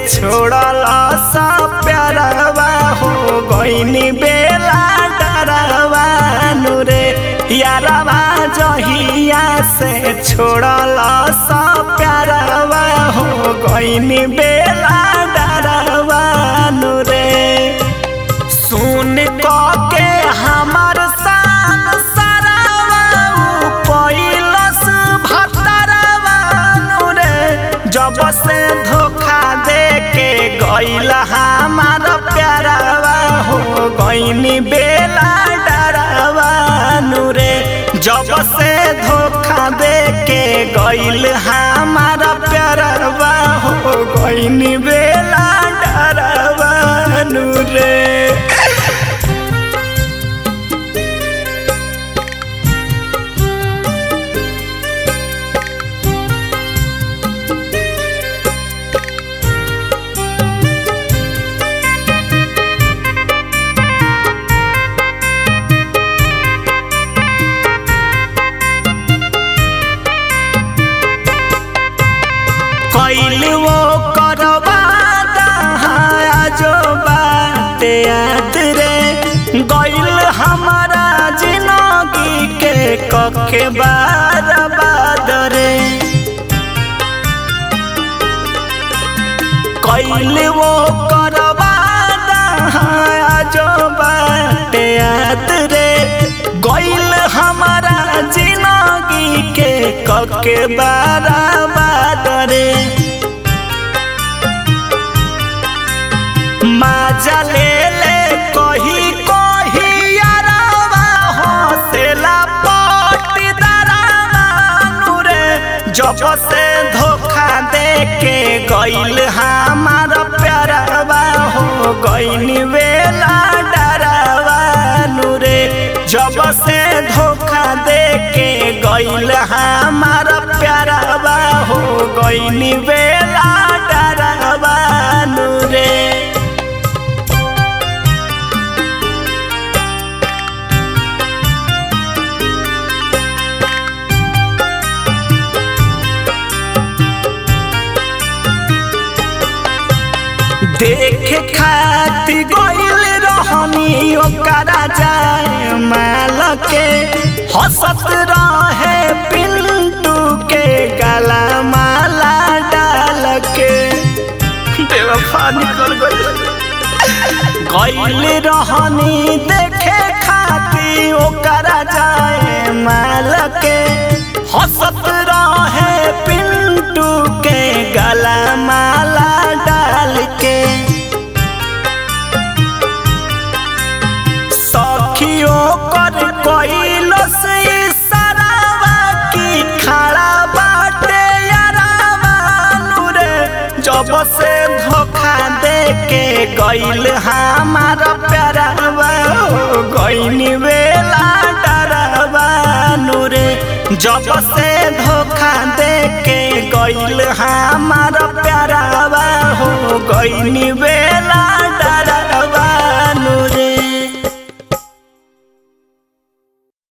छोड़ल सा प्यारवा हो गईनी बेला डरवा नु रे यारवा जहिया से छोड़ल सा प्यारवा हो गईनी बेला डरवा नु रे सुन क के हमर शान सरावा पहिलस भतरवा नु रे जब से धोखा दे के गइल हमार प्यारवा हो गइनी बेला डरवा नु रे जब से धोखा दे के गइल हमार प्यारवा हो गइनी बेला डरवा नु रे कैल वो करवा जो बाटे याद रे गैल हमारा जिंदगी के कखे बार बाद रे कैल वो करवा जो बाटे याद रे गैल हमारा जिंदगी के कखे बार बाद रे माजा ले ले कही कही यारावा हौसला पटी दरावा नुरे जब से धोखा दे के गइल हमार प्यारवा हो गइनी वेला डरावा नुरे जब से धोखा दे के गइल हमार प्यारवा हो गइनी वेला डरावा नुरे देखे खाती गइल रहनी ओकरा जाए माल के हंसत रहे पिंटू के गला माला डाल के बेवफा निकल गइल गइल रहनी देखे खाती ओकरा जाए माल के हंसत रहे पिंटू के गला माला डाल के सखियों कर कइलो से इशारावा की खड़ा बाटे यारावा नुरे जब से धोखा दे के गइल हमार प्यारवा हो गइनी बेला डरवा नुरे जब से धोखा दे के गइल हमार प्यारवा हो गइनी बेला